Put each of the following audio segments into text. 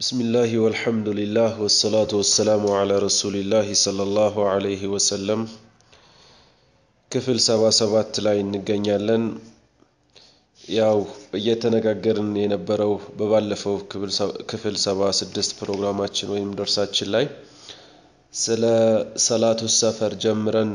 بسم الله والحمد لله والصلاة والسلام على رسول الله صلى الله عليه وسلم ክፍል ሰባ ሰባት ላይ እንገኛለን። ያው እየተነጋገርን የነበረው በባለፈው ክፍል ሰባ ስድስት ፕሮግራማችን ወይም ደርሳችን ላይ ስለ ሰላቱ ሰፈር ጀምረን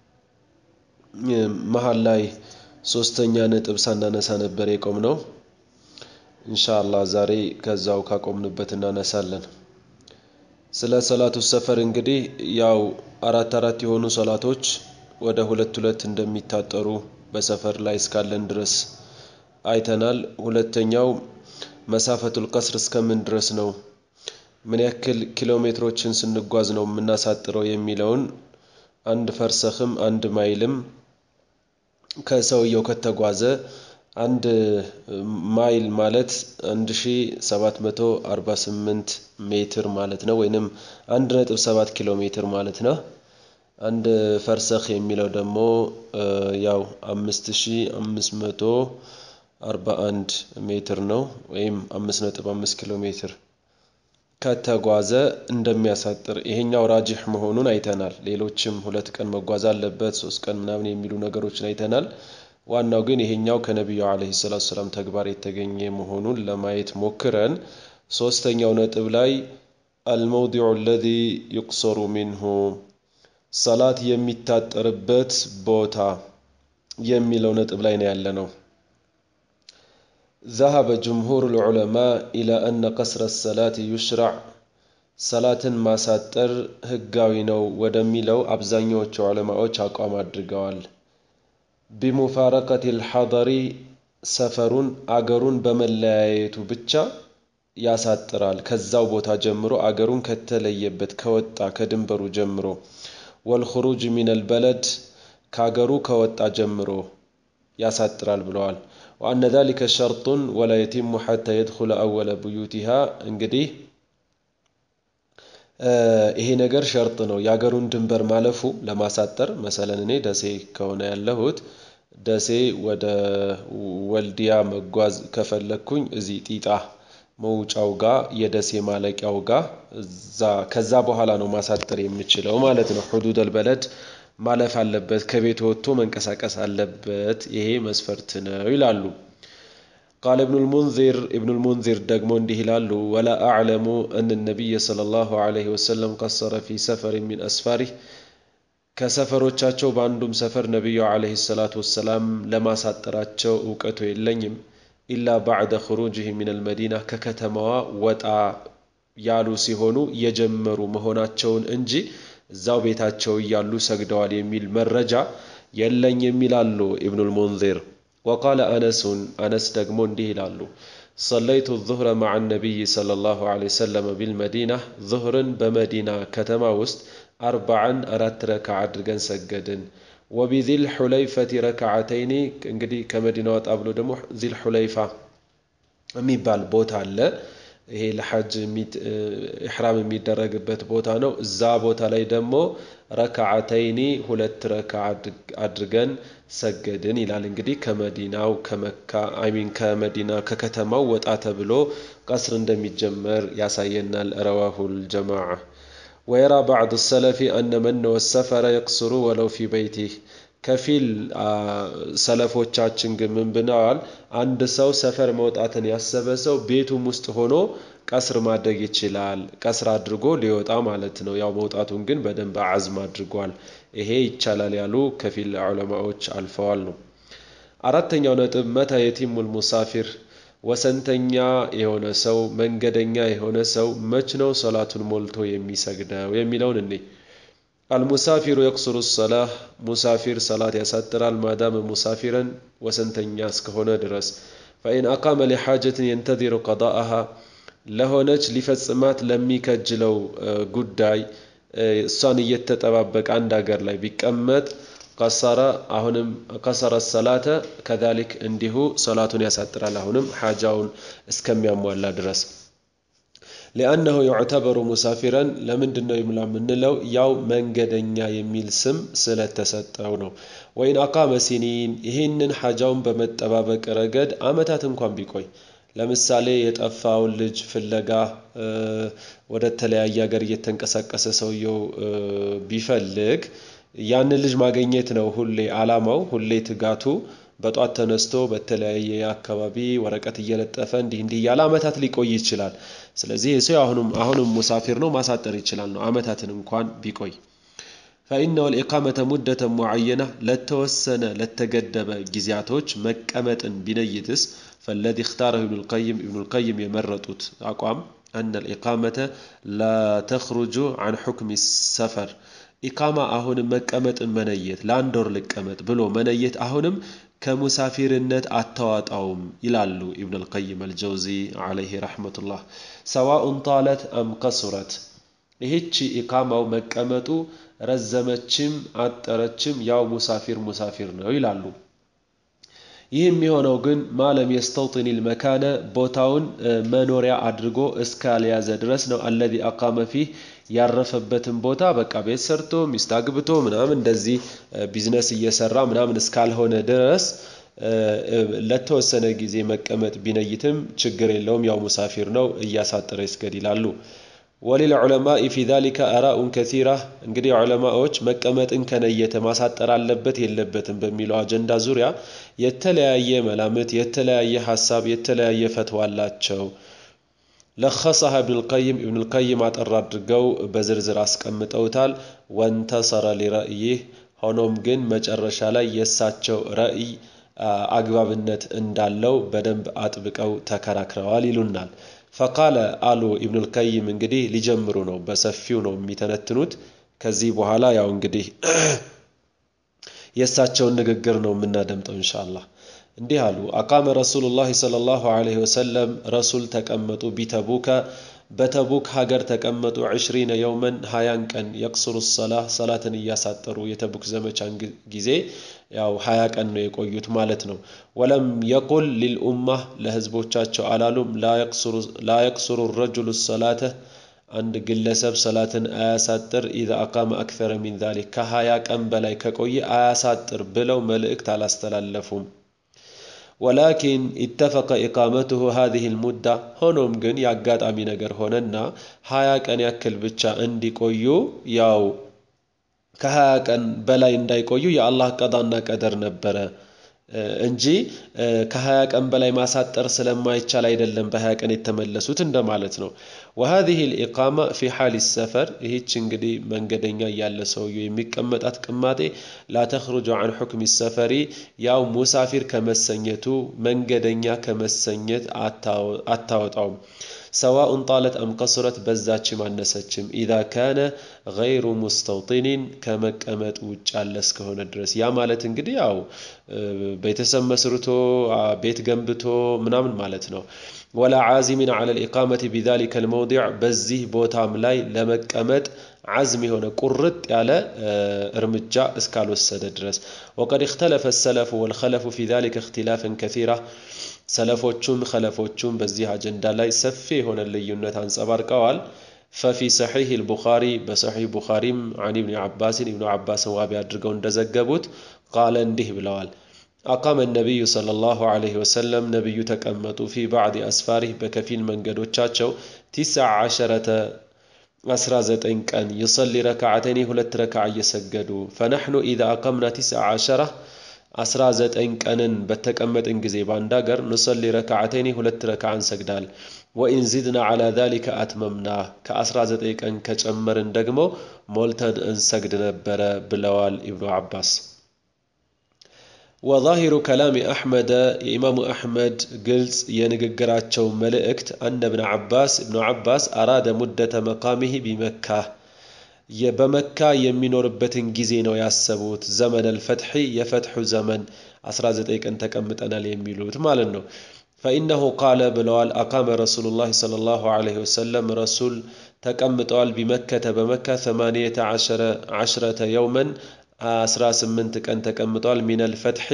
መሀል ላይ ሶስተኛ ነጥብ ሳናነሳ ነበር የቆም ነው። ኢንሻአላህ ዛሬ ከዛው ካቆምንበት እናነሳለን። ስለ ሰላቱ ሰፈር እንግዲህ ያው አራት አራት የሆኑ ሰላቶች ወደ ሁለት ሁለት እንደሚታጠሩ በሰፈር ላይ እስካለን ድረስ አይተናል። ሁለተኛው መሳፈቱል ቀስር እስከምን ድረስ ነው፣ ምን ያክል ኪሎ ሜትሮችን ስንጓዝ ነው የምናሳጥረው የሚለውን አንድ ፈርሰኽም አንድ ማይልም ከሰውየው ከተጓዘ አንድ ማይል ማለት 1748 ሜትር ማለት ነው፣ ወይንም 1.7 ኪሎ ሜትር ማለት ነው። አንድ ፈርሰኽ የሚለው ደግሞ ያው 5541 ሜትር ነው፣ ወይም 5.5 ኪሎ ሜትር ከተጓዘ እንደሚያሳጥር ይሄኛው ራጅህ መሆኑን አይተናል። ሌሎችም ሁለት ቀን መጓዝ አለበት ሶስት ቀን ምናምን የሚሉ ነገሮችን አይተናል። ዋናው ግን ይሄኛው ከነቢዩ ዓለይሂ ሰላቱ ሰላም ተግባር የተገኘ መሆኑን ለማየት ሞክረን ሶስተኛው ነጥብ ላይ አልመውዲዑ አለዚ ዩቅሰሩ ሚንሁ ሰላት የሚታጠርበት ቦታ የሚለው ነጥብ ላይ ነው ያለ ነው። ذهب جمهور العلماء إلى أن قصر الصلاة يشرع ሰላትን ማሳጠር ህጋዊ ነው ወደሚለው አብዛኛዎቹ ዑለማዎች አቋም አድርገዋል። ቢሙፋረቀት ልሐضሪ ሰፈሩን አገሩን በመለያየቱ ብቻ ያሳጥራል። ከዛው ቦታ ጀምሮ አገሩን ከተለየበት ከወጣ ከድንበሩ ጀምሮ ወልኹሩጅ ሚነል በለድ ከአገሩ ከወጣ ጀምሮ ያሳጥራል ብለዋል። ወአነ ዛሊከ ሸርጡን ወላ የቲሙ ሐታ የድኹለ አወለ ብዩቲሃ እንግዲህ ይሄ ነገር ሸርጥ ነው። የአገሩን ድንበር ማለፉ ለማሳጠር መሰለን እኔ ደሴ ከሆነ ያለሁት ደሴ ወደ ወልዲያ መጓዝ ከፈለግኩኝ እዚህ ጢጣ መውጫው ጋር የደሴ ማለቂያው ጋር ከዛ በኋላ ነው ማሳጠር የምችለው ማለት ነው። ሁዱደል በለድ ማለፍ አለበት፣ ከቤት ወጥቶ መንቀሳቀስ አለበት። ይሄ መስፈርት ነው ይላሉ። ቃል ኢብኑል ሙንዚር ኢብኑል ሙንዚር ደግሞ እንዲህ ይላሉ፣ ወላ አዕለሙ አን ነቢይ ሰለላሁ ዐለይሂ ወሰለም ቀሰረ ፊ ሰፈር ሚን አስፋሪህ ከሰፈሮቻቸው በአንዱም ሰፈር ነቢዩ ዐለይሂ ሰላቱ ወሰላም ለማሳጠራቸው እውቀቱ የለኝም ኢላ ባዕደ ኹሩጅህ ሚነል መዲና ከከተማዋ ወጣ ያሉ ሲሆኑ የጀመሩ መሆናቸውን እንጂ እዛው ቤታቸው እያሉ ሰግደዋል የሚል መረጃ የለኝም ይላሉ ኢብኑል ሙንዚር። ወቃለ አነሱን አነስ ደግሞ እንዲህ ይላሉ ሰለይቱ ዙህረ ማዓ ነቢይ ሰለላሁ ዐለይሂ ወሰለም ቢልመዲና ዙህርን በመዲና ከተማ ውስጥ አርባዓን አራት ረካ አድርገን ሰገድን። ወቢዚል ሑለይፈቲ ረክዓተይኒ እንግዲህ ከመዲና ወጣ ብሎ ደግሞ ዚል ሑለይፋ የሚባል ቦታ አለ። ይሄ ለሐጅ ኢሕራም የሚደረግበት ቦታ ነው። እዛ ቦታ ላይ ደግሞ ረክዓተይኒ ሁለት ረካ አድርገን ሰገድን ይላል። እንግዲህ ከመዲናው ከመካ አይሚን ከመዲና ከከተማው ወጣ ተብሎ ቀስር እንደሚጀመር ያሳየናል። ረዋሁል ጀማዓ ወየራ ባዕዱ ሰለፊ አነ መን ወሰፈረ የቅስሩ ወለው ፊ በይቲህ ከፊል ሰለፎቻችን ግን ምን ብለዋል? አንድ ሰው ሰፈር መውጣትን ያሰበ ሰው ቤቱም ውስጥ ሆኖ ቀስር ማድረግ ይችላል። ቀስር አድርጎ ሊወጣ ማለት ነው። ያው መውጣቱን ግን በደንብ አዝም አድርጓል። ይሄ ይቻላል ያሉ ከፊል ዑለማዎች አልፈዋል ነው። አራተኛው ነጥብ መታ የቲሙል ሙሳፊር ወሰንተኛ የሆነ ሰው መንገደኛ የሆነ ሰው መች ነው ሰላቱን ሞልቶ የሚሰግደው የሚለውን እኔ አልሙሳፊሩ የቅስሩ ሰላህ ሙሳፊር ሰላት ያሳጥራል። ማዳመ ሙሳፊረን ወሰንተኛ እስከሆነ ድረስ ፈኢን አቃመ ሊሓጀትን የንተዚሩ ቀዳአሃ ለሆነች ሊፈጽማት ለሚከጅለው ጉዳይ እሷን እየተጠባበቀ አንድ ሀገር ላይ ቢቀመጥ ቀሰረ አሁንም ቀሰረ ሰላተ ከዛሊክ እንዲሁ ሰላቱን ያሳጥራል። አሁንም ሓጃውን እስከሚያሟላ ድረስ ሊአነሁ ዩዕተበሩ ሙሳፊረን ለምንድን ነው ይምላ የምንለው? ያው መንገደኛ የሚል ስም ስለተሰጠው ነው። ወይን አቃመ ሲኒን ይህንን ሓጃውን በመጠባበቅ ረገድ አመታት እንኳን ቢቆይ ለምሳሌ የጠፋውን ልጅ ፍለጋ ወደ ተለያየ ሀገር እየተንቀሳቀሰ ሰውየው ቢፈልግ ያንን ልጅ ማግኘት ነው ሁሌ አላማው፣ ሁሌ ትጋቱ። በጧት ተነስቶ በተለያየ አካባቢ ወረቀት እየለጠፈ እንዲህ እንዲህ እያለ አመታት ሊቆይ ይችላል። ስለዚህ ሰው አሁንም አሁንም ሙሳፊር ነው፣ ማሳጠር ይችላል ነው አመታትን እንኳን ቢቆይ ፈኢነሁ ልኢቃመተ ሙደተ ሙዓየና ለተወሰነ ለተገደበ ጊዜያቶች መቀመጥን ቢነይትስ ፈለዚ እክታረሁ ኢብኑልቀይም ኢብኑልቀይም የመረጡት አቋም አነ ልኢቃመተ ላተኽሩጁ አን ሑክሚ ሰፈር ኢቃማ አሁንም መቀመጥን መነየት ለአንድ ወር ልቀመጥ ብሎ መነየት አሁንም ከሙሳፊርነት አታዋጣውም ይላሉ ኢብን አልቀይም አልጀውዚ ዓለይህ ረሕመቱላህ። ሰዋኡን ጣለት አም ቀሱረት ይህቺ ኢቃማው መቀመጡ ረዘመችም አጠረችም ያው ሙሳፊር ሙሳፊር ነው ይላሉ። ይህ የሚሆነው ግን ማለም የስተውጢን ልመካነ ቦታውን መኖሪያ አድርጎ እስካልያዘ ድረስ ነው። አለዚ አቃመ ፊህ ያረፈበትን ቦታ በቃ ቤት ሰርቶ ሚስት አግብቶ ምናምን እንደዚህ ቢዝነስ እየሰራ ምናምን እስካልሆነ ድረስ ለተወሰነ ጊዜ መቀመጥ ቢነይትም ችግር የለውም፣ ያው ሙሳፊር ነው፣ እያሳጠረ ይስገድ ይላሉ። ወሊል ዑለማኢ ፊ ዛሊከ አራኡን ከሲራ እንግዲህ ዑለማዎች መቀመጥን ከነየተ ማሳጠር አለበት የለበትም በሚለው አጀንዳ ዙሪያ የተለያየ መላምት፣ የተለያየ ሀሳብ፣ የተለያየ ፈትዋ አላቸው። ለኸሰሃ ኢብኑልቀይም ኢብኑልቀይም አጠር አድርገው በዝርዝር አስቀምጠውታል። ወንተሰረ ሊረእይህ ሆኖም ግን መጨረሻ ላይ የእሳቸው ረእይ አግባብነት እንዳለው በደንብ አጥብቀው ተከራክረዋል ይሉናል። ፈቃለ አሉ ኢብኑልቀይም እንግዲህ ሊጀምሩ ነው፣ በሰፊው ነው የሚተነትኑት። ከዚህ በኋላ ያው እንግዲህ የእሳቸውን ንግግር ነው የምናደምጠው ኢንሻአላህ። እንዲህ አሉ። አቃመ ረሱሉላህ ሰለላሁ ዐለይሂ ወሰለም ረሱል ተቀመጡ ቢተቡከ በተቡክ ሀገር ተቀመጡ ዕሽሪነ የውመን ሀያን ቀን የቅስሩ ሰላህ ሰላትን እያሳጠሩ የተቡክ ዘመቻን ጊዜ ያው ሀያ ቀን ነው የቆዩት ማለት ነው። ወለም የቁል ሊልኡማህ ለህዝቦቻቸው አላሉም ላ የቅስሩ ረጁሉ ሰላተ አንድ ግለሰብ ሰላትን አያሳጥር ኢዛ አቃመ አክተረ ሚን ዛሊክ ከሀያ ቀን በላይ ከቆየ አያሳጥር ብለው መልእክት አላስተላለፉም። ወላኪን ኢተፈቀ ኢቃመቱሁ ሃዚህ ልሙዳ ሆኖም ግን የአጋጣሚ ነገር ሆነና ሀያ ቀን ያክል ብቻ እንዲቆዩ ያው ከሀያ ቀን በላይ እንዳይቆዩ የአላህ ቀዳና ቀደር ነበረ እንጂ ከሀያ ቀን በላይ ማሳጠር ስለማይቻል አይደለም በሀያ ቀን የተመለሱት እንደማለት ነው። ወሃዚህ ልኢቃማ ፊ ሓል ሰፈር ይህች እንግዲህ መንገደኛ እያለ ሰውየው የሚቀመጣት ቅማጤ ላተኽሩጁ አን ሑክሚ ሰፈሪ ያው ሙሳፊር ከመሰኘቱ መንገደኛ ከመሰኘት አታወጣውም። ሰዋኡን ጣለት አም ቀሱረት በዛችም አነሰችም ኢዛ ካነ ገይሩ ሙስተውጢኒን ከመቀመጥ ውጭ ያለ እስከሆነ ድረስ ያ ማለት እንግዲህ ያው ቤተሰብ መስርቶ ቤት ገንብቶ ምናምን ማለት ነው። ወላ ዓዚሚን ዐለ ልኢቃመቲ ቢዛሊከ ልመውዲዕ በዚህ ቦታም ላይ ለመቀመጥ ዓዝም የሆነ ቁርጥ ያለ እርምጃ እስካልወሰደ ድረስ ወቀድ እክተለፈ ሰለፉ ወልኸለፉ ፊ ዛሊከ እክትላፍን ከሲራ ሰለፎቹም ኸለፎቹም በዚህ አጀንዳ ላይ ሰፊ የሆነ ልዩነት አንጸባርቀዋል። ፈፊ ሰሒህ ልቡኻሪ በሰሒህ ቡኻሪም አን ኢብኒ ዓባስን ኢብኑ ዓባስን ዋቢ አድርገው እንደዘገቡት ቃለ እንዲህ ብለዋል። አቃመ ነቢዩ ሰለላሁ ዐለይሂ ወሰለም ነቢዩ ተቀመጡ ፊ ባዕድ አስፋሪህ በከፊል መንገዶቻቸው ቲስዓ ዓሸረተ አስራ ዘጠኝ ቀን ይሰሊ ረክዓተይኒ ሁለት ረክዓ እየሰገዱ ፈነሕኑ ኢዛ አቀምና ቲስዓ ዓሸራ አስራ ዘጠኝ ቀንን በተቀመጥን ጊዜ በአንድ ሀገር ንሰሊ ረክዓተይኒ ሁለት ረክዓ እንሰግዳል። ወኢን ዚድና ዐላ ዛሊከ አትመምና ከአስራ ዘጠኝ ቀን ከጨመርን ደግሞ ሞልተን እንሰግድ ነበረ ብለዋል ኢብኑ ዓባስ። ወዛሂሩ ከላሚ አሕመደ የኢማሙ አሕመድ ግልጽ የንግግራቸው መልእክት አነ ብነ ዓባስ እብኑ ዓባስ አራደ ሙደተ መቃሚህ ቢመካ በመካ የሚኖርበትን ጊዜ ነው ያሰቡት። ዘመን አልፈትሒ የፈትሑ ዘመን 19 ቀን ተቀምጠናል የሚሉት ማለት ነው። ፈኢነሁ ቃለ ብለዋል አቃመ ረሱሉላህ ሰለላሁ ዐለይሂ ወሰለም ረሱል ተቀምጠዋል ቢመከተ በመካ ሰማንየተ ዐሽረተ የውመን 18 ቀን ተቀምጠዋል። ሚነል ፈትሒ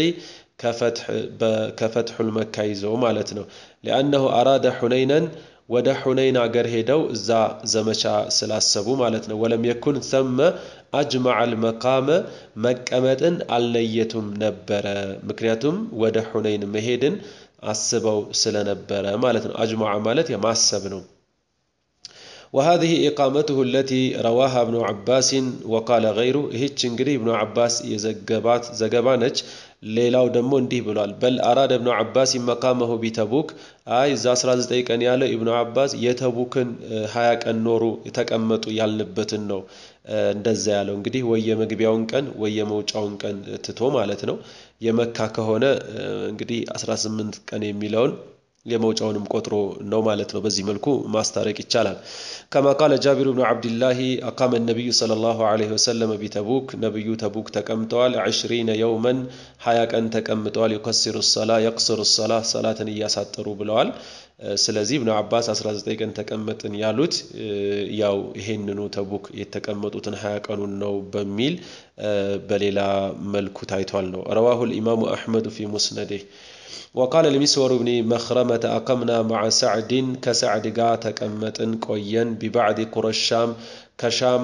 ከፈትሑል መካ ይዘው ማለት ነው። ሊአነሁ አራደ ሑነይነን ወደ ሑነይን አገር ሄደው እዛ ዘመቻ ስላሰቡ ማለት ነው። ወለም የኩን ሰመ አጅመዐል መቃመ መቀመጥን አልነየቱም ነበረ። ምክንያቱም ወደ ሑነይን መሄድን አስበው ስለነበረ ማለት ነው። አጅመዐ ማለት የማሰብ ነው። وهذه إقامته التي رواها ابن عباس وقال غيره ይህች እንግዲህ ኢብኑ አባስ የዘገባት ዘገባ ነች። ሌላው ደግሞ እንዲህ ብሏል። በል አራደ እብኑ አባስ መቃመሁ ቢተቡክ አይ እዛ 19 ቀን ያለው ኢብኑ አባስ የተቡክን 20 ቀን ኖሩ የተቀመጡ ያልንበትን ነው እንደዛ ያለው እንግዲህ ወይ የመግቢያውን ቀን ወይ የመውጫውን ቀን ትቶ ማለት ነው። የመካ ከሆነ እንግዲህ 18 ቀን የሚለውን የመውጫውንም ቆጥሮ ነው ማለት ነው። በዚህ መልኩ ማስታረቅ ይቻላል። ከማ ቃለ ጃቢር ብኑ ዓብድላሂ አቃመ ነቢዩ ሰለላሁ ዐለይሂ ወሰለም ቢተቡክ ነቢዩ ተቡክ ተቀምጠዋል። ዐሽሪነ የውመን ሀያ ቀን ተቀምጠዋል። ዩከሲሩ ሰላ የቅስሩ ሰላ ሰላትን እያሳጠሩ ብለዋል። ስለዚህ ኢብኑ አባስ 19 ቀን ተቀመጥን ያሉት ያው ይሄንኑ ተቡክ የተቀመጡትን ሀያ ቀኑን ነው በሚል በሌላ መልኩ ታይቷል ነው። ረዋሁ ልኢማሙ አሕመዱ ፊ ሙስነዴህ وقال المسور بن مخرمة أقمنا مع سعد كسعد قا تكمتن قوين ببعد قرى الشام كشام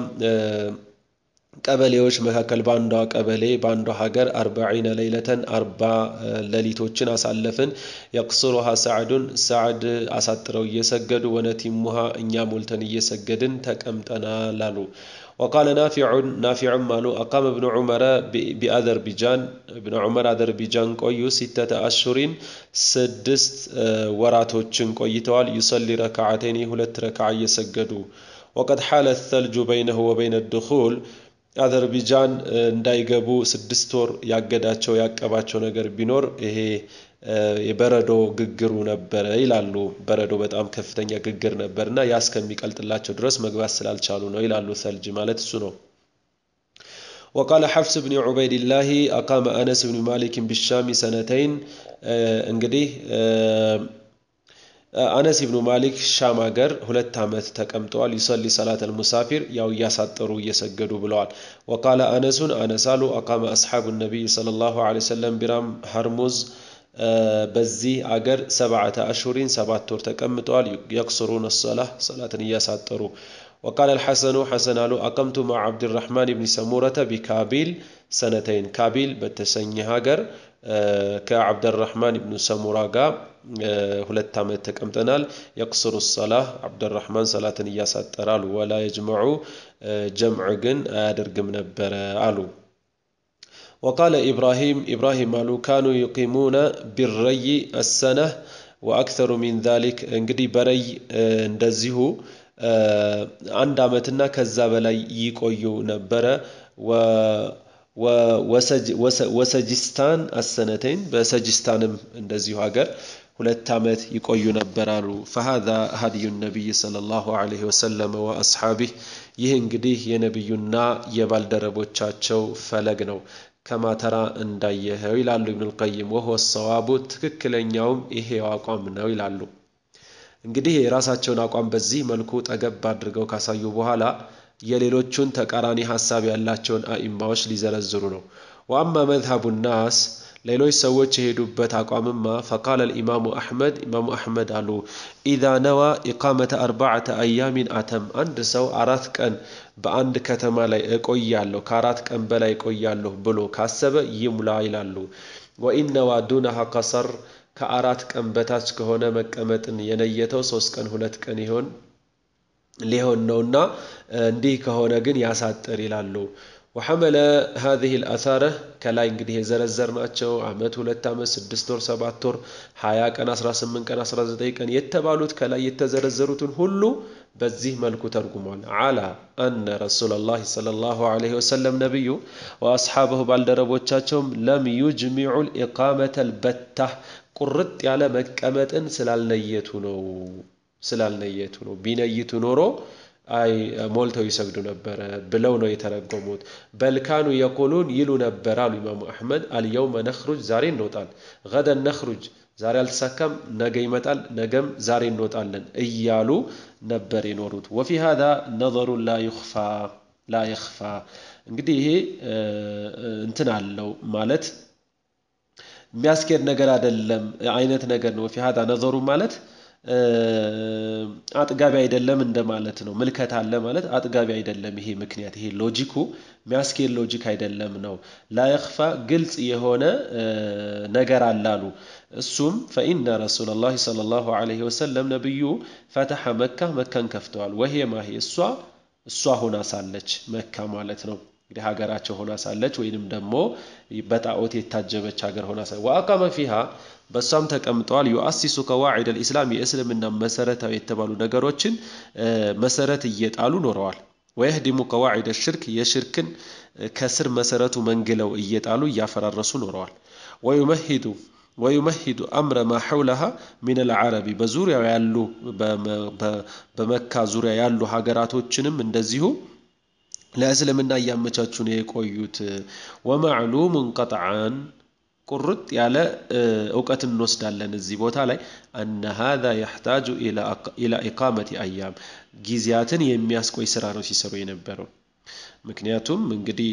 ቀበሌዎች መካከል በአንዷ ቀበሌ በአንዷ ሀገር አርባዒነ ሌይለተን አርባ ሌሊቶችን አሳለፍን። የቅስሩሃ ሰዕዱን ሰዕድ አሳጥረው እየሰገዱ ወነቲሙሃ እኛ ሞልተን እየሰገድን ተቀምጠናል አሉ። ወቃለ ናፊዑን ናፊዑም አሉ አቃመ እብኑ ዑመረ ቢአዘርቢጃን እብኑ ዑመር አዘርቢጃን ቆዩ ሲተተ አሹሪን ስድስት ወራቶችን ቆይተዋል። ዩሰሊ ረክዓተይኒ ሁለት ረክዓ እየሰገዱ ወቀድ ሓለ ተልጁ በይነሁ ወበይነ ድኹል አዘርቢጃን እንዳይገቡ ስድስት ወር ያገዳቸው ያቀባቸው ነገር ቢኖር ይሄ የበረዶ ግግሩ ነበረ ይላሉ። በረዶ በጣም ከፍተኛ ግግር ነበር እና ያ እስከሚቀልጥላቸው ድረስ መግባት ስላልቻሉ ነው ይላሉ። ሰልጅ ማለት እሱ ነው። ወቃለ ሐፍስ ብኒ ዑበይድላሂ አቃመ አነስ ብኒ ማሊክን ቢሻሚ ሰነተይን እንግዲህ አነስ ኢብኑ ማሊክ ሻም ሀገር ሁለት ዓመት ተቀምጠዋል። ዩሰሊ ሰላት አልሙሳፊር ያው እያሳጠሩ እየሰገዱ ብለዋል። ወቃለ አነሱን አነሳሉ አቃመ አስሓቡ ነቢይ ሰለላሁ ዐለይሂ ወሰለም ቢራም ሀርሙዝ በዚህ አገር ሰብዓተ አሹሪን ሰባት ወር ተቀምጠዋል። የቅስሩን ሰላህ ሰላትን እያሳጠሩ ወቃለ አልሐሰኑ ሐሰን አሉ አቀምቱ ማ ዓብድራሕማን ብኒ ሰሙረተ ቢካቢል ሰነተይን ካቢል በተሰኘ ሀገር ከዓብደራሕማን ብኑ ሰሙራ ጋር ሁለት ዓመት ተቀምጠናል። የቅስሩ ሰላህ ዓብደራሕማን ሰላትን እያሳጠራሉ ወላ የጅመዑ ጀምዕ ግን አያደርግም ነበረ አሉ። ወቃለ ኢብራሂም ኢብራሂም አሉ ካኑ ዩቂሙነ ቢረይ አሰነህ ወአክተሩ ሚን ዛሊክ እንግዲህ በረይ እንደዚሁ አንድ ዓመትና ከዛ በላይ ይቆዩ ነበረ። ወሰጅስታን አሰነተይን በሰጅስታንም እንደዚሁ ሀገር ሁለት ዓመት ይቆዩ ነበር አሉ። ፈሃዛ ሀዲዩ ነቢይ ሰለላሁ ዐለይሂ ወሰለም ወአስሓቢህ ይህ እንግዲህ የነቢዩና የባልደረቦቻቸው ፈለግ ነው። ከማተራ እንዳየኸው ይላሉ ኢብኑል ቀይም። ወሆ ሰዋቡ ትክክለኛውም ይሄው አቋም ነው ይላሉ። እንግዲህ የራሳቸውን አቋም በዚህ መልኩ ጠገብ አድርገው ካሳዩ በኋላ የሌሎቹን ተቃራኒ ሀሳብ ያላቸውን አኢማዎች ሊዘረዝሩ ነው። ወአማ መዝሀቡ ናስ ሌሎች ሰዎች የሄዱበት አቋምማ ፈቃለ ልኢማሙ አሕመድ ኢማሙ አሕመድ አሉ ኢዛ ነዋ ኢቃመተ አርባዓተ አያሚን አተም አንድ ሰው አራት ቀን በአንድ ከተማ ላይ እቆያለሁ ከአራት ቀን በላይ እቆያለሁ ብሎ ካሰበ ይሙላ ይላሉ። ወኢነዋ ዱነሃ ቀሰር ከአራት ቀን በታች ከሆነ መቀመጥን የነየተው ሶስት ቀን ሁለት ቀን ይሆን ሊሆን ነውና እንዲህ ከሆነ ግን ያሳጥር ይላሉ። ወሐመለ ሀዚህ ልአሳረ ከላይ እንግዲህ የዘረዘርናቸው ዓመት፣ ሁለት ዓመት፣ ስድስት ወር፣ ሰባት ወር፣ ሀያ ቀን፣ አስራ ስምንት ቀን፣ አስራ ዘጠኝ ቀን የተባሉት ከላይ የተዘረዘሩትን ሁሉ በዚህ መልኩ ተርጉሟል። አላ አነ ረሱለላህ ሰለላሁ ዐለይሂ ወሰለም ነቢዩ ወአስሓበሁ ባልደረቦቻቸውም ለም ዩጅሚዑ ልኢቃመተ ልበታ ቁርጥ ያለ መቀመጥን ስላልነየቱ ነው ስላልነየቱ ነው። ቢነይቱ ኖሮ አይ ሞልተው ይሰግዱ ነበረ ብለው ነው የተረጎሙት። በልካኑ የቁሉን ይሉ ነበር አሉ ኢማሙ አሕመድ አልየውመ ነኽሩጅ ዛሬ እንወጣል፣ ገደን ነኽሩጅ ዛሬ አልተሳካም፣ ነገ ይመጣል፣ ነገም ዛሬ እንወጣለን እያሉ ነበር የኖሩት። ወፊ ሃዛ ነዘሩን ላ ዩኽፋ ላ የኽፋ እንግዲህ ይሄ እንትን አለው ማለት የሚያስኬድ ነገር አይደለም አይነት ነገር ነው። ወፊ ሃዛ ነዘሩ ማለት አጥጋቢ አይደለም እንደማለት ነው። ምልከታ አለ ማለት አጥጋቢ አይደለም። ይሄ ምክንያት ይሄ ሎጂኩ የሚያስኬድ ሎጂክ አይደለም ነው። ላየኽፋ ግልጽ የሆነ ነገር አላሉ። እሱም ፈኢነ ረሱለላህ ሰለላሁ ዐለይሂ ወሰለም ነቢዩ ፈተሐ መካ መካን ከፍተዋል። ወሄ ማሂ እሷ እሷ ሆና ሳለች መካ ማለት ነው እንግዲህ ሀገራቸው ሆና ሳለች ወይንም ደግሞ በጣዖት የታጀበች ሀገር ሆና ሳለች ወአቃመ ፊሃ በእሷም ተቀምጠዋል። ዩአሲሱ ከዋዒድ ልኢስላም የእስልምና መሰረታዊ የተባሉ ነገሮችን መሰረት እየጣሉ ኖረዋል። ወየህዲሙ ከዋዒድ ሽርክ የሽርክን ከስር መሰረቱ መንግለው እየጣሉ እያፈራረሱ ኖረዋል። ወዩመሂዱ ወዩመሂዱ አምረ ማ ሐውለሃ ሚን አልዓረቢ በዙሪያው ያሉ በመካ ዙሪያ ያሉ ሀገራቶችንም እንደዚሁ ለእስልምና እያመቻቹ ነው የቆዩት። ወማዕሉሙን ቀጥዓን ቁርጥ ያለ እውቀት እንወስዳለን እዚህ ቦታ ላይ አነ ሃዛ የሕታጁ ኢላ ኢቃመቲ አያም ጊዜያትን የሚያስቆይ ስራ ነው ሲሰሩ የነበረው። ምክንያቱም እንግዲህ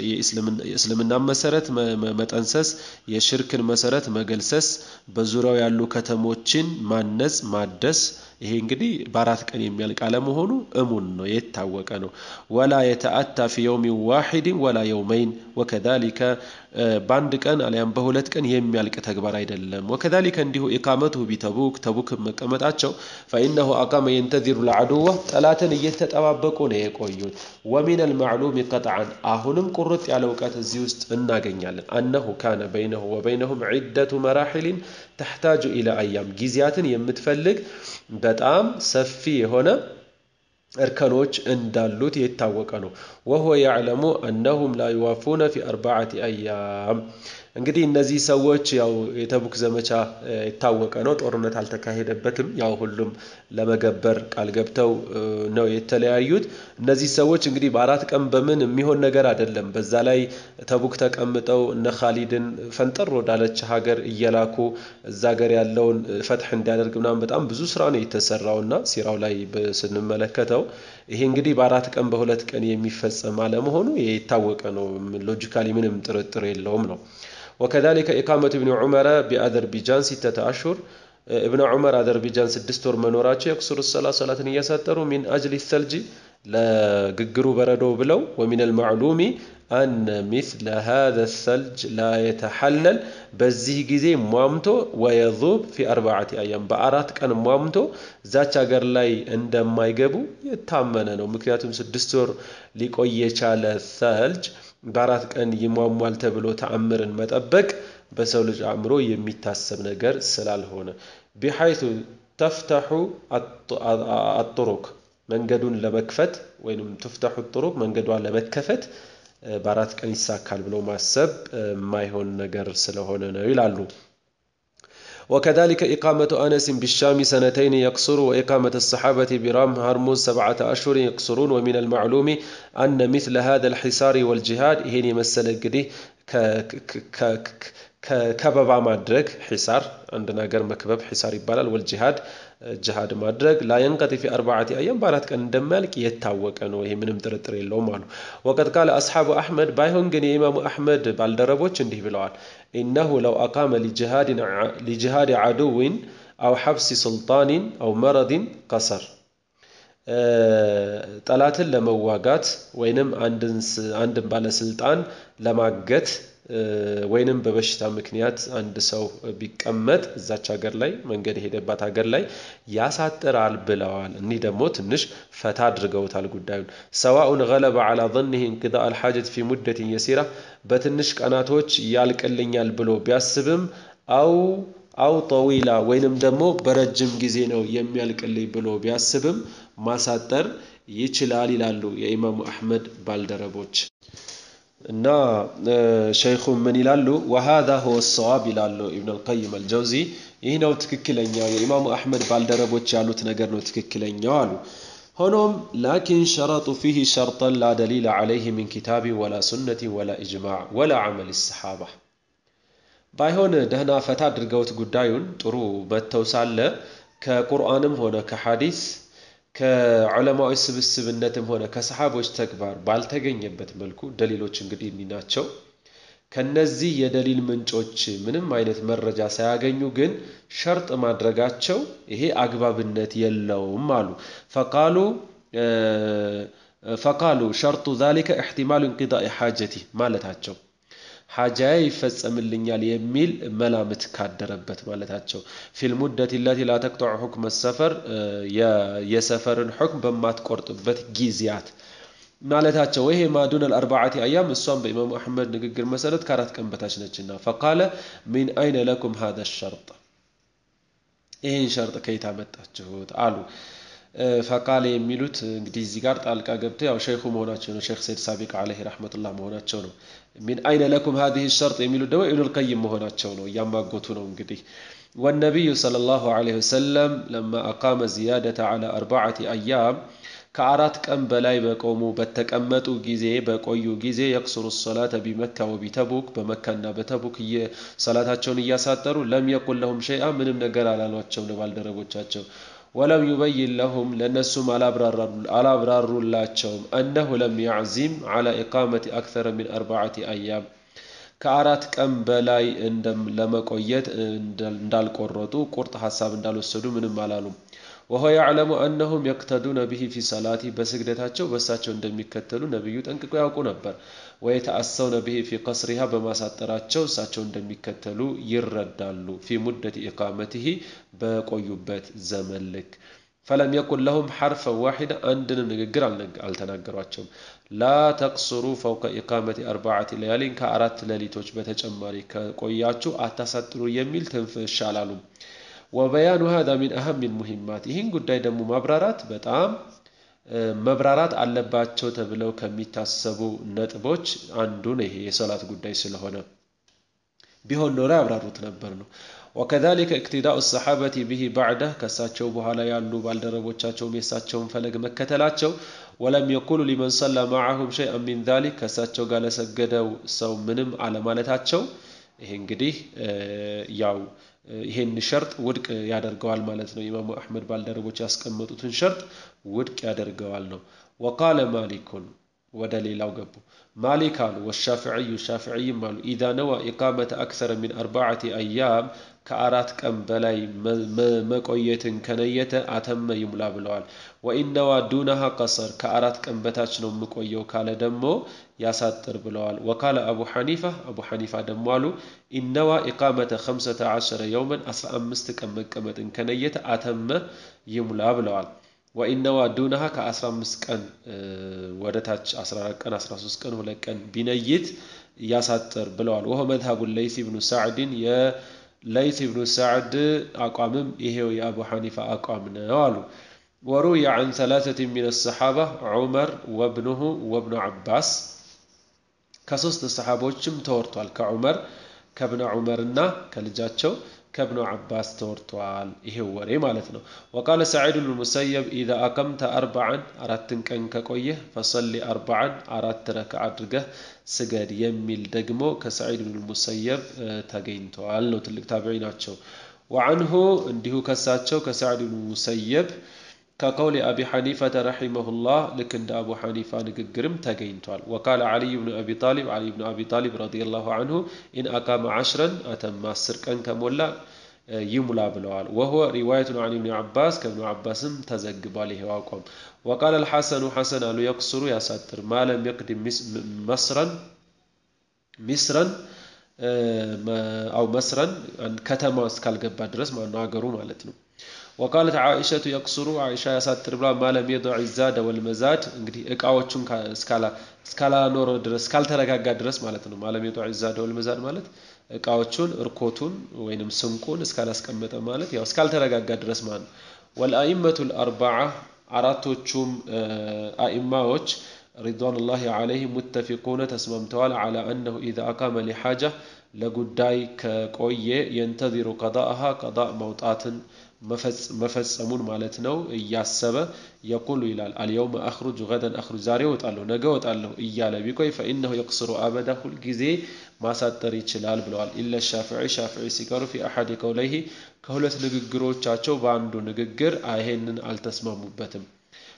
የእስልምና መሰረት መጠንሰስ፣ የሽርክን መሰረት መገልሰስ፣ በዙሪያው ያሉ ከተሞችን ማነጽ፣ ማደስ ይሄ እንግዲህ በአራት ቀን የሚያልቅ አለመሆኑ እሙን ነው፣ የታወቀ ነው። ወላ የተአታ ፊ የውሚን ዋሒድን ወላ የውመይን ወከዛሊከ በአንድ ቀን አሊያም በሁለት ቀን የሚያልቅ ተግባር አይደለም። ወከዛሊከ እንዲሁ ኢቃመቱሁ ቢተቡክ ተቡክ መቀመጣቸው ፈኢነሁ አቃመ የንተዚሩ ለዐዱወ ጠላትን እየተጠባበቁ ነው የቆዩት። ወሚን አልማዕሉም ቀጥዓን አሁንም ቁርጥ ያለ እውቀት እዚህ ውስጥ እናገኛለን። አነሁ ካነ በይነሁ ወበይነሁም ዒደቱ መራሒልን ተሕታጁ ኢላ አያም ጊዜያትን የምትፈልግ በጣም ሰፊ የሆነ እርከኖች እንዳሉት የታወቀ ነው። ወሁወ ያዕለሙ አነሁም ላ ዩዋፉነ ፊ አርባዓቲ አያም እንግዲህ እነዚህ ሰዎች ያው የተቡክ ዘመቻ የታወቀ ነው። ጦርነት አልተካሄደበትም። ያው ሁሉም ለመገበር ቃል ገብተው ነው የተለያዩት። እነዚህ ሰዎች እንግዲህ በአራት ቀን በምን የሚሆን ነገር አይደለም። በዛ ላይ ተቡክ ተቀምጠው እነ ካሊድን ፈንጠር ወዳለች ሀገር እየላኩ እዛ ሀገር ያለውን ፈትሕ እንዲያደርግ ምናምን በጣም ብዙ ስራ ነው የተሰራውና ሲራው ላይ ስንመለከተው ይሄ እንግዲህ በአራት ቀን በሁለት ቀን የሚፈጸም አለመሆኑ የታወቀ ነው። ሎጂካሊ ምንም ጥርጥር የለውም ነው። ወከዛሊከ ኢቃመቱ ኢብኒ ዑመረ ቢአዘርቢጃን ሲተተ አሹር እብነ ዑመር አዘርቢጃን ስድስት ወር መኖራቸው የቅሱር ሰላ ሰላትን እያሳጠሩ ሚን አጅሊ ሰልጂ ለግግሩ በረዶ ብለው ወሚን አልማዕሉሚ አነ ሚስለ ሃዘ ሰልጅ ላ የተሐለል በዚህ ጊዜ ሟምቶ ወየዙብ ፊ አርባዓቲ አያም በአራት ቀን ሟምቶ እዛች ሀገር ላይ እንደማይገቡ የታመነ ነው። ምክንያቱም ስድስት ወር ሊቆይ የቻለ ሰልጅ በአራት ቀን ይሟሟል ተብሎ ተአምርን መጠበቅ በሰው ልጅ አእምሮ የሚታሰብ ነገር ስላልሆነ ቢሐይቱ ተፍተሑ አጡሩክ መንገዱን ለመክፈት ወይም ትፍተሑ ጡሩቅ መንገዷን ለመከፈት በአራት ቀን ይሳካል ብሎ ማሰብ የማይሆን ነገር ስለሆነ ነው ይላሉ። وكذلك إقامة أنس بالشام سنتين يقصر وإقامة الصحابة برام هرمز سبعة أشهر يقصرون ومن المعلوم أن مثل هذا الحصار والجهاد هنا يمثل قديه ከበባ ማድረግ ሒሳር አንድ ነገር መክበብ ሒሳር ይባላል። ወልጂሃድ ጅሃድ ማድረግ ላየንቀጢ ፊ አርባዓቲ አያም በአራት ቀን እንደማያልቅ የታወቀ ነው። ይሄ ምንም ጥርጥር የለውም አሉ። ወቀድ ቃለ አስሓቡ አሕመድ ባይሆን ግን የኢማሙ አሕመድ ባልደረቦች እንዲህ ብለዋል። ኢነሁ ለው አቃመ ሊጅሃድ ዓድዊን አው ሐብሲ ሱልጣኒን አው መረድን ቀሰር ጠላትን ለመዋጋት ወይንም አንድን ባለስልጣን ለማገት ወይንም በበሽታ ምክንያት አንድ ሰው ቢቀመጥ እዛች ሀገር ላይ መንገድ የሄደባት ሀገር ላይ ያሳጥራል ብለዋል። እኒህ ደግሞ ትንሽ ፈታ አድርገውታል ጉዳዩን። ሰዋኡን ገለበ ዐላ ظንህ እንቅዳ አልሓጀት ፊ ሙደትን የሲራ በትንሽ ቀናቶች ያልቅልኛል ብሎ ቢያስብም አው አው ጠዊላ ወይንም ደግሞ በረጅም ጊዜ ነው የሚያልቅልኝ ብሎ ቢያስብም ማሳጠር ይችላል ይላሉ የኢማሙ አሕመድ ባልደረቦች። እና ሸይኹም ምን ይላሉ? ወሃዛ ሁወ ሰዋብ ይላሉ ኢብን አልቀይም አልጀውዚ። ይህ ነው ትክክለኛው የኢማሙ አሕመድ ባልደረቦች ያሉት ነገር ነው ትክክለኛው አሉ። ሆኖም ላኪን ሸረጡ ፊህ ሸርጠን ላ ደሊለ ዐለይህ ሚን ኪታቢን ወላ ሱነትን ወላ ኢጅማዕ ወላ ዐመል ሰሓባ ባይሆን ደህና ፈታ አድርገውት ጉዳዩን ጥሩ መተው ሳለ ከቁርአንም ሆነ ከሐዲስ ከዑለማዎች ስብስብነትም ሆነ ከሰሓቦች ተግባር ባልተገኘበት መልኩ ደሊሎች እንግዲህ እኒ ናቸው። ከነዚህ የደሊል ምንጮች ምንም አይነት መረጃ ሳያገኙ ግን ሸርጥ ማድረጋቸው ይሄ አግባብነት የለውም አሉ። ፈቃሉ ፈቃሉ ሸርጡ ዛሊከ እሕቲማሉ እንቂዳኢ ሓጀቲ ማለታቸው ሓጃዬ ይፈጸምልኛል የሚል መላምት ካደረበት ማለታቸው ፊል ሙደት ለቲ ላ ተቅጠዑ ሑክመ ሰፈር የሰፈርን ሑክም በማትቆርጥበት ጊዜያት ማለታቸው ይሄ ማዱን አልአርባዓቲ አያም እሷም በኢማሙ አሕመድ ንግግር መሰረት ከአራት ቀን በታች ነችና ፈቃለ ሚን አይነ ለኩም ሃذا ሸርጥ ይህን ሸርጥ ከየት አመጣችሁት አሉ ፈቃለ የሚሉት እንግዲህ እዚህ ጋር ጣልቃ ገብተው ያው ሸይኹ መሆናቸው ነው ሼክ ሰይድ ሳቢቅ አለይህ ረሕመቱላህ መሆናቸው ነው ሚን አይነ ለኩም ሀዚህ ሸርጥ የሚሉት ደግሞ ኢብኑል ቀይም መሆናቸው ነው እያማጎቱ ነው እንግዲህ ወነቢዩ ሰለላሁ ዐለይሂ ወሰለም ለማ አቃመ ዚያደተ ዐላ አርባዓቲ አያም ከአራት ቀን በላይ በቆሙ በተቀመጡ ጊዜ በቆዩ ጊዜ የቅሱሩ ሰላተ ቢመካ ወቢተቡክ በመካና በተቡክ ሰላታቸውን እያሳጠሩ ለም የቁል ለሁም ሸይአ ምንም ነገር አላሏቸው ለባልደረቦቻቸው ወለም ዩበይን ለሁም ለእነሱም አላብራሩላቸውም አነሁ ለም ያዕዚም ዐላ ኢቃመቲ አክተረ ሚን አርባዓቲ አያም ከአራት ቀን በላይ ለመቆየት እንዳልቆረጡ ቁርጥ ሀሳብ እንዳልወሰዱ ምንም አላሉም። ወሆ ያዕለሙ አነሁም የቅተዱነ ብሂ ፊ ሰላቲ በስግደታቸው በእሳቸው እንደሚከተሉ ነቢዩ ጠንቅቆ ያውቁ ነበር። ወየተአሰውነ ብሂ ፊ ቀስሪሃ በማሳጠራቸው እሳቸው እንደሚከተሉ ይረዳሉ። ፊ ሙደት ኢቃመትህ በቆዩበት ዘመን ልክ ፈለም የኩን ለሁም ሐርፈ ዋሒዳ አንድንም ንግግር አልተናገሯቸውም። ላ ተቅስሩ ፈውቀ ኢቃመቲ አርባዓቲ ለያሊን ከአራት ሌሊቶች በተጨማሪ ከቆያችሁ አታሳጥሩ የሚል ትንፍሽ አላሉም። ወበያኑ ሀዛ ሚን አህም ሙሂማት ይህን ጉዳይ ደግሞ ማብራራት በጣም መብራራት አለባቸው ተብለው ከሚታሰቡ ነጥቦች አንዱ ነው። ይሄ የሰላት ጉዳይ ስለሆነ ቢሆን ኖሮ ያብራሩት ነበር ነው። ወከዛሊከ እቅትዳኡ ሰሓበቲ ብሂ ባዕደ ከእሳቸው በኋላ ያሉ ባልደረቦቻቸውም የእሳቸውን ፈለግ መከተላቸው ወለም የቁሉ ሊመን ሰላ ማዓሁም ሸይአን ሚን ዛሊክ ከእሳቸው ጋር ለሰገደው ሰው ምንም አለማለታቸው ይሄ እንግዲህ ያው ይሄን ሸርጥ ውድቅ ያደርገዋል ማለት ነው። ኢማሙ አሕመድ ባልደረቦች ያስቀመጡትን ሸርጥ ውድቅ ያደርገዋል ነው። ወቃለ ማሊኩን ወደ ሌላው ገቡ። ማሊክ አሉ ወሻፍዕዩ ሻፍዕይም አሉ ኢዛ ነዋ ኢቃመተ አክሰረ ሚን አርባዓቲ አያም ከአራት ቀን በላይ መቆየትን ከነየተ አተመ ይሙላ ብለዋል። ወኢነዋ ዱነሃ ቀሰር ከአራት ቀን በታች ነው የምቆየው ካለ ደግሞ ያሳጥር ብለዋል። ወካለ አቡ ሐኒፋ አቡ ሐኒፋ ደግሞ አሉ ኢነዋ ኢቃመተ ኸምሰተ ዐሸረ የውመን አስራ አምስት ቀን መቀመጥን ከነየተ አተመ ይሙላ ብለዋል። ወኢነዋ ዱነሃ ከ15 ቀን ወደ ታች 14 ቀን 13 ቀን ሁለት ቀን ቢነይት ያሳጥር ብለዋል። ወሆ መዝሀቡ ለይስ ብኑ ሳዕድን የለይስ ብኑ ሳዕድ አቋምም ይሄው የአቡ ሐኒፋ አቋም ነው አሉ። ወሩየ ዐን ሰላሰት ሚን ሰሓባ ዑመር ወብኑሁ ወብኑ ዓባስ ከሶስት ሰሓቦችም ተወርቷል። ከዑመር ከብነ ዑመርና ከልጃቸው ከብኑ ዓባስ ተወርቷል። ይሄው ወሬ ማለት ነው። ወቃለ ሰዒድ ብኑ ሙሰየብ ኢዛ አቀምተ አርበዓን አራትን ቀን ከቆየህ ፈሰሊ አርበዓን አራት ረክዓ አድርገህ ስገድ የሚል ደግሞ ከሰዒድ ብኑ ሙሰየብ ተገኝተዋል ነው። ትልቅ ታቢዒ ናቸው። ወዐንሁ እንዲሁ ከሳቸው ከሰዒድ ብኑ ሙሰየብ ከቀውሊ አቢ ሐኒፈተ ረሒመሁላህ ልክ እንደ አቡ ሐኒፋ ንግግርም ተገኝቷል። ወቃለ ዓሊይ ብኑ አቢ ጣሊብ ዓሊይ ብኑ አቢ ጣሊብ ረዲየላሁ ዐንሁ ኢን አቃመ ዐሽረን አተማ አስር ቀን ከሞላ ይሙላ ብለዋል። ወሁወ ሪዋየቱን ዐን ኢብኒ ዓባስ ከብኑ ዓባስም ተዘግቧል ይሄው አቋም። ወቃለ አልሐሰኑ ሐሰን አሉ የቅሱሩ ያሳጥር ማለም የቅድም መስረን ሚስረን አው መስረን ከተማ እስካልገባ ድረስ ማነው አገሩ ማለት ነው። ወቃለት ዓኢሸቱ የቅሱሩ ዓኢሻ ያሳጥር ብላ ማለም የዶዕ ዛደ ወልመዛድ እንግዲህ እቃዎቹን እስካላኖረ ድረስ እስካልተረጋጋ ድረስ ማለት ነው። ማለም የዶዕ ዛደ ወልመዛድ ማለት እቃዎቹን እርኮቱን ወይንም ስንቁን እስካላስቀመጠ ማለት ያው እስካልተረጋጋ ድረስ ማለት ነው። ወልአኢመቱ ልአርባዓ አራቶቹም አኢማዎች ሪድዋኑላሂ ዓለይሂም ሙተፊቁነ ተስማምተዋል ዓላ አነሁ ኢዛ አቃመ ሊሓጃ ለጉዳይ ከቆየ የንተዚሩ ቀዳአሃ ቀዳእ መውጣትን መፈጸሙን ማለት ነው እያሰበ የቁሉ ይላል አልየውመ አኽሩጅ ገደን አኽሩጅ ዛሬ እወጣለሁ ነገ እወጣለሁ እያለ ቢቆይ ፈኢነሁ የቅስሩ አበዳ ሁልጊዜ ማሳጠር ይችላል ብለዋል። ኢለ ሻፍዒ ሻፍዒ ሲቀሩ ፊ አሐድ ቀውለይሂ ከሁለት ንግግሮቻቸው በአንዱ ንግግር ይሄንን አልተስማሙበትም።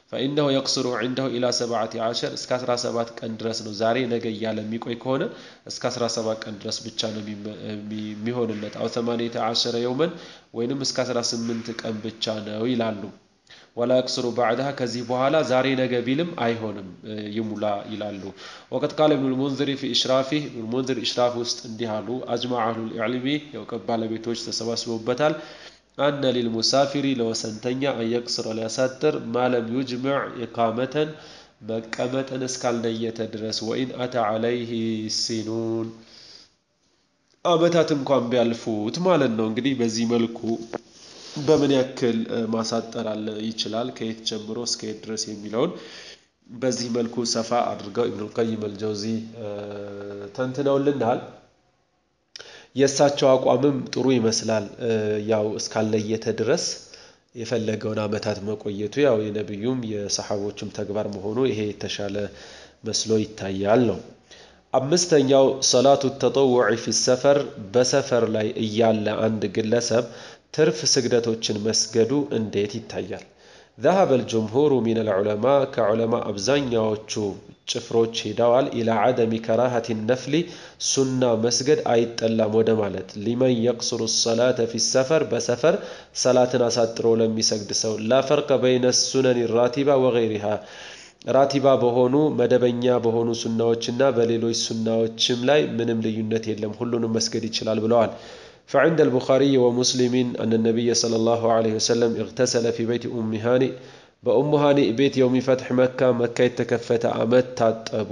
ፈኢነሁ የቅስሩ ዒንደሁ ኢላ ሰብዓቲ ዓሸር እስከ 17 ቀን ድረስ ነው። ዛሬ ነገ እያለ የሚቆይ ከሆነ እስከ 17 ቀን ድረስ ብቻ ነው የሚሆንለት። አው ተማኒተ ዓሸረ የውመን ወይንም እስከ 18 ቀን ብቻ ነው ይላሉ። ወላ የቅስሩ ባዕድሃ ከዚህ በኋላ ዛሬ ነገ ቢልም አይሆንም ይሙላ ይላሉ። ወቀድ ቃለ ኢብኑል ሙንዚሪ ፊ ኢሽራፊህ ኢብኑል ሙንዚር ኢሽራፍ ውስጥ እንዲህ አሉ። አጅማ አህሉል ዕልሚ የእውቀት ባለቤቶች ተሰባስበውበታል። አነ ሊልሙሳፊሪ ለወሰንተኛ አየቅስረ ሊያሳጥር ማለም ዩጅምዕ ኢቃመተን መቀመጥን እስካልነየተ ድረስ ወኢን አታ ዓለይህ ሲኑን አመታት እንኳን ቢያልፉት ማለት ነው። እንግዲህ በዚህ መልኩ በምን ያክል ማሳጠር አለ ይችላል ከየት ጀምሮ እስከ የት ድረስ የሚለውን በዚህ መልኩ ሰፋ አድርገው ኢብኑል ቀይም አልጀውዚ ተንትነውልናል። የእሳቸው አቋምም ጥሩ ይመስላል። ያው እስካልለየተ ድረስ የፈለገውን አመታት መቆየቱ ያው የነቢዩም የሰሓቦቹም ተግባር መሆኑ ይሄ የተሻለ መስሎ ይታያል ነው። አምስተኛው ሰላቱ ተጠውዕ ፊ ሰፈር በሰፈር ላይ እያለ አንድ ግለሰብ ትርፍ ስግደቶችን መስገዱ እንዴት ይታያል? ذهب الجمهور من العلماء كعلماء አብዛኛዎቹ ጭፍሮች ሄደዋል ኢላ ዓደሚ ከራሃት ነፍሊ ሱና መስገድ አይጠላም ወደ ማለት ሊመን የቅስሩ ሰላተ ፊ ሰፈር በሰፈር ሰላትን አሳጥሮ ለሚሰግድ ሰው ላ ፈርቀ በይነ ሱነን ራቲባ ወገይሪሃ ራቲባ በሆኑ መደበኛ በሆኑ ሱናዎችና በሌሎች ሱናዎችም ላይ ምንም ልዩነት የለም፣ ሁሉንም መስገድ ይችላል ብለዋል። فعند البخاري ومسلم أن النبي صلى الله عليه وسلم اغتسل في بيت أم هانئ በኡሙ ሃኒእ ቤት የውሚ ፈትሕ መካ መካ የተከፈተ ዓመት ታጠቡ።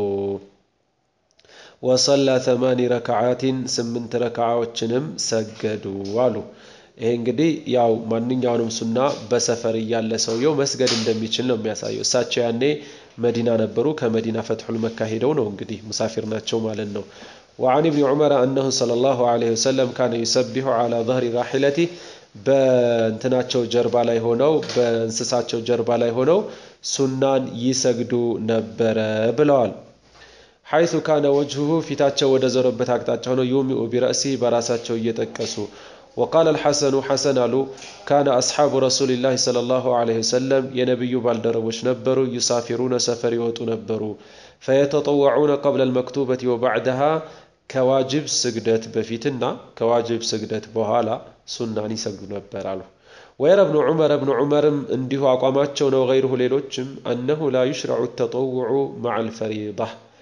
ወሰላ ተማኒ ረክዓቲን ስምንት ረክዓዎችንም ሰገዱ አሉ። ይሄ እንግዲህ ያው ማንኛውንም ሱና በሰፈር እያለ ሰውየው መስገድ እንደሚችል ነው የሚያሳየው። እሳቸው ያኔ መዲና ነበሩ። ከመዲና ፈትሑል መካ ሄደው ነው እንግዲህ ሙሳፊር ናቸው ማለት ነው። وعن ابن عمر أنه صلى الله عليه وسلم كان يسبح على ظهر راحلته በእንትናቸው ጀርባ ላይ ሆነው በእንስሳቸው ጀርባ ላይ ሆነው ሱናን ይሰግዱ ነበረ ብለዋል። ሐይቱ ካነ ወጅሁሁ ፊታቸው ወደ ዞረበት አቅጣጫ ሆነው ዩሚኡ ቢረእሲህ በራሳቸው እየጠቀሱ ወቃለ አልሐሰኑ ሐሰን አሉ ካነ አስሓቡ ረሱሊላህ ሰለላሁ ዐለይሂ ወሰለም የነቢዩ ባልደረቦች ነበሩ ዩሳፊሩነ ሰፈር ይወጡ ነበሩ ፈየተጠወዑነ ቀብለ አልመክቱበት ወባዕደሃ ከዋጅብ ስግደት በፊትና ከዋጅብ ስግደት በኋላ ሱናን ይሰግዱ ነበር አሉ። ወየረ እብኑ ዑመር እብኑ ዑመርም እንዲሁ አቋማቸው ነው። ገይሩሁ ሌሎችም አነሁ ላ ዩሽረዑ ተጠውዑ መዐል ፈሪዳ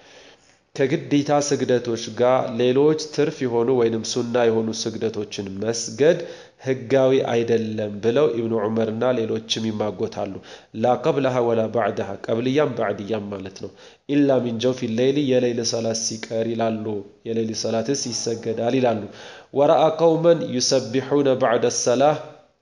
ከግዴታ ስግደቶች ጋር ሌሎች ትርፍ የሆኑ ወይንም ሱና የሆኑ ስግደቶችን መስገድ ህጋዊ አይደለም ብለው ኢብኑ ዑመርና ሌሎችም ይማጎታሉ። ላ ቀብለሃ ወላ ባዕድሃ ቀብልያም ባዕድያም ማለት ነው። ኢላ ሚን ጀውፊ ሌይሊ የሌይል ሰላት ሲቀር ይላሉ። የሌይል ሰላትስ ይሰገዳል ይላሉ። ወረአ ቀውመን ዩሰቢሑነ ባዕደ ሰላህ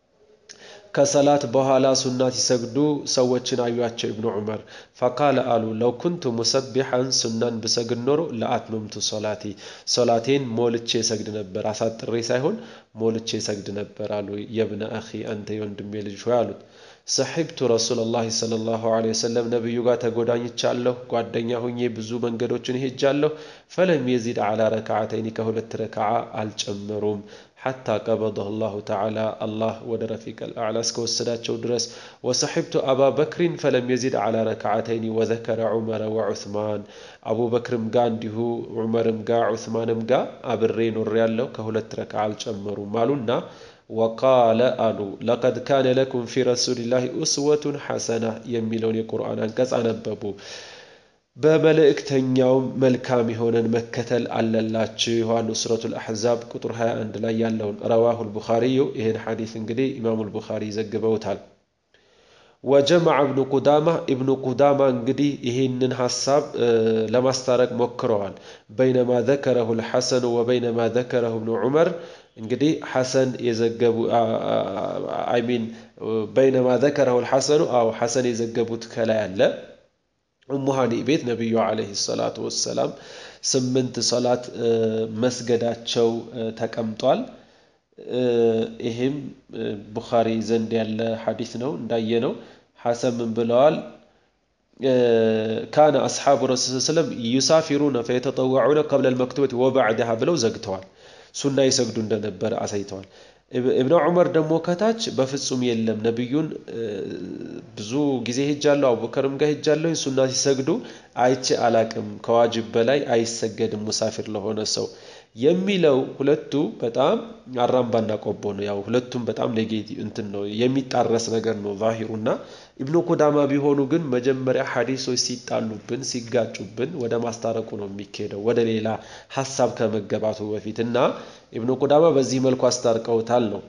ከሰላት በኋላ ሱና ሲሰግዱ ሰዎችን አዩቸው ኢብኑ ዑመር ፈቃለ አሉ ለው ኩንቱ ሙሰቢሐን ሱናን ብሰግድ ኖሮ ለአትመምቱ ሶላቴ ሶላቴን ሞልቼ ሰግድ ነበር አሳጥሬ ሳይሆን ሞልቼ ሰግድ ነበር አሉ የብነ አኺ አንተ የወንድሜ ልጅ ሆይ አሉት ሰሒብቱ ረሱላላህ ሰለላሁ ዐለይሂ ወሰለም ነቢዩ ጋር ተጎዳኝቻለሁ ጓደኛ ሁኜ ብዙ መንገዶችን ሄጃለሁ ፈለም የዚድ ዐላ ረክዓተይኒ ከሁለት ረክዓ አልጨመሩም ሓታ ቀበضሁ ላሁ ተዓላ አላህ ወደ ረፊቅ አልአዕላ እስከወሰዳቸው ድረስ ወሰሒብቱ አባ በክሪን ፈለም የዚድ ዐላ ረክዓተይኒ ወዘከረ ዑመረ ወዑስማን አቡበክርም ጋ እንዲሁ ዑመርም ጋ ዑስማንም ጋ አብሬ ኖሬ ያለው ከሁለት ረክዓ አልጨመሩም አሉና ወቃለ አሉ ለቀድ ካነ ለኩም ፊ ረሱሊላህ ኡስወቱን ሐሰና የሚለውን የቁርአን አንቀጽ አነበቡ። በመልእክተኛውም መልካም የሆነን መከተል አለላችሁ አሉ። ሱረቱል አሕዛብ ቁጥር 21 ላይ ያለውን ረዋሁል ቡኻሪዩ ይህን ሐዲስ እንግዲህ ኢማሙል ቡኻሪ ዘግበውታል። ወጀመዐ እብኑ ቁዳማ ኢብኑ ቁዳማ እንግዲህ ይህንን ሀሳብ ለማስታረቅ ሞክረዋል። በይነማ ዘከረሁ ልሐሰኑ ወበይነማ ዘከረሁ እብኑ ዑመር እንግዲህ ሐሰን የዘገቡ አይሚን በይነማ ዘከረሁ ልሐሰኑ አው ሐሰን የዘገቡት ከላይ አለ ኡሙ ሃኒእ ቤት ነቢዩ ዓለይሂ ሰላቱ ወሰላም ስምንት ሰላት መስገዳቸው ተቀምጧል። ይህም ቡኻሪ ዘንድ ያለ ሐዲስ ነው። እንዳየነው ሐሰን ምን ብለዋል? ካነ አስሓቡ ረሱል ሰለም ዩሳፊሩነ ፈየተጠወዑነ ቀብለ ልመክቱበት ወባዕድሃ ብለው ዘግተዋል። ሱና ይሰግዱ እንደነበረ አሳይተዋል። እብነ ዑመር ደግሞ ከታች በፍጹም የለም ነቢዩን ብዙ ጊዜ ሄጃለሁ፣ አቡበከርም ጋር ሄጃለሁ፣ ሱና ሲሰግዱ አይቼ አላቅም፣ ከዋጅብ በላይ አይሰገድም ሙሳፊር ለሆነ ሰው የሚለው ሁለቱ በጣም አራምባና ቆቦ ነው። ያው ሁለቱም በጣም ኔጌቲቭ እንትን ነው የሚጣረስ ነገር ነው ዛሂሩና ኢብኑ ቁዳማ ቢሆኑ ግን መጀመሪያ ሐዲሶች ሲጣሉብን ሲጋጩብን ወደ ማስታረቁ ነው የሚካሄደው ወደ ሌላ ሀሳብ ከመገባቱ በፊት እና ኢብኑ ቁዳማ በዚህ መልኩ አስታርቀውታል ነው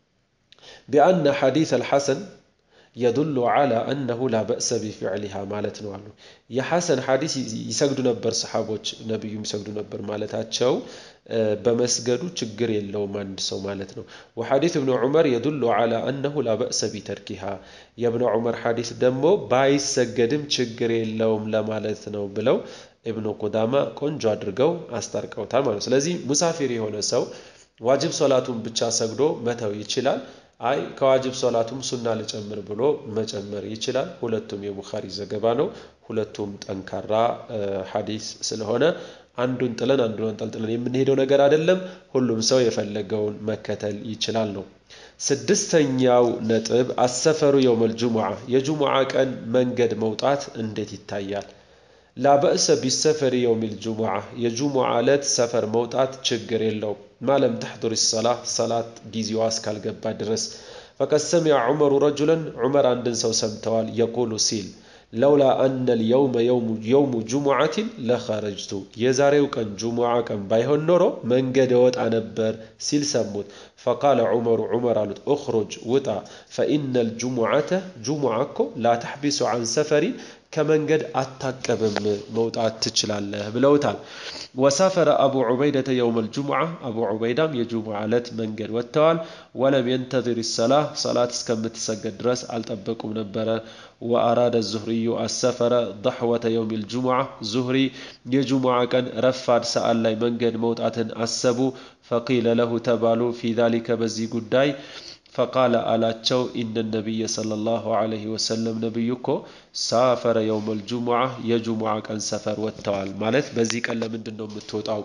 ቢአነ ሐዲስ አልሐሰን የዱሉ ዓላ አነሁ ላ በእሰ ቢፊዕሊሃ ማለት ነው አሉ። የሐሰን ሐዲስ ይሰግዱ ነበር ሰሓቦች ነቢዩ ይሰግዱ ነበር ማለታቸው በመስገዱ ችግር የለውም አንድ ሰው ማለት ነው። ወሐዲስ እብኑ ዑመር የዱሉ ዓላ አነሁ ላ በእሰ ቢተርኪሃ የእብኑ ዑመር ሐዲስ ደግሞ ባይሰገድም ችግር የለውም ለማለት ነው ብለው ኢብኑ ቁዳማ ቆንጆ አድርገው አስታርቀውታል ማለት ነው። ስለዚህ ሙሳፊር የሆነ ሰው ዋጅብ ሶላቱን ብቻ ሰግዶ መተው ይችላል። አይ ከዋጅብ ሶላቱም ሱና ልጨምር ብሎ መጨመር ይችላል። ሁለቱም የቡኻሪ ዘገባ ነው። ሁለቱም ጠንካራ ሐዲስ ስለሆነ አንዱን ጥለን አንዱን አንጠልጥለን የምንሄደው ነገር አይደለም። ሁሉም ሰው የፈለገውን መከተል ይችላል ነው። ስድስተኛው ነጥብ አሰፈሩ የውመል ጁሙዓ የጁሙዓ ቀን መንገድ መውጣት እንዴት ይታያል? ላበእሰ ቢሰፈሪ የውሚል ጁሙዓ የጁሙዓ ዕለት ሰፈር መውጣት ችግር የለውም። ማለም ተሕዱር ሰላ ሰላት ጊዜዋ እስካልገባ ድረስ ፈቀድ ሰሚዐ ዑመሩ ረጁለን ዑመር አንድን ሰው ሰምተዋል የቁሉ ሲል ለውላ አነ ልየውመ የውሙ ጁሙዓትን ለኸረጅቱ የዛሬው ቀን ጁሙዓ ቀን ባይሆን ኖሮ መንገድ እወጣ ነበር ሲል ሰሙት። ፈቃለ ዑመሩ ዑመር አሉት እኽሩጅ ውጣ ፈኢነ ልጁሙዓተ ጁሙዓ እኮ ላ ተሕቢሱ አን ሰፈሪን ከመንገድ አታቀብም መውጣት ትችላለህ ብለውታል። ወሳፈረ አቡ ዑበይደተ የውም ልጁሙዓ አቡ ዑበይዳም የጁሙዓ ዕለት መንገድ ወጥተዋል። ወለም የንተዚር ሰላህ ሰላት እስከምትሰገድ ድረስ አልጠበቁም ነበረ። ወአራደ ዙህሪዩ አሰፈረ ضሕወተ የውም ልጁሙዓ ዙህሪ የጁሙዓ ቀን ረፋድ ሰዓት ላይ መንገድ መውጣትን አሰቡ። ፈቂለ ለሁ ተባሉ ፊ ዛሊከ በዚህ ጉዳይ ፈቃለ አላቸው ኢነ ነቢየ ሰለላሁ ዐለይሂ ወሰለም ነቢዩ እኮ ሳፈረ የውመል ጁሙዓ የጁሙዓ ቀን ሰፈር ወጥተዋል። ማለት በዚህ ቀን ለምንድን ነው የምትወጣው?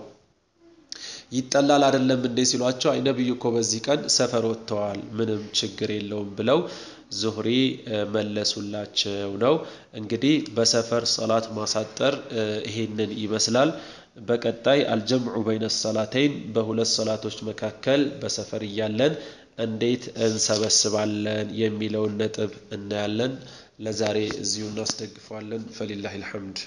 ይጠላል አይደለም እንዴ ሲሏቸው፣ አይ ነቢዩ እኮ በዚህ ቀን ሰፈር ወጥተዋል፣ ምንም ችግር የለውም ብለው ዙህሪ መለሱላቸው ነው። እንግዲህ በሰፈር ሰላት ማሳጠር ይሄንን ይመስላል። በቀጣይ አልጀምዑ በይነ ሰላተይን በሁለት ሰላቶች መካከል በሰፈር እያለን እንዴት እንሰበስባለን የሚለውን ነጥብ እናያለን። ለዛሬ እዚሁ እናስደግፈዋለን። ፈሊላሂ አልሐምድ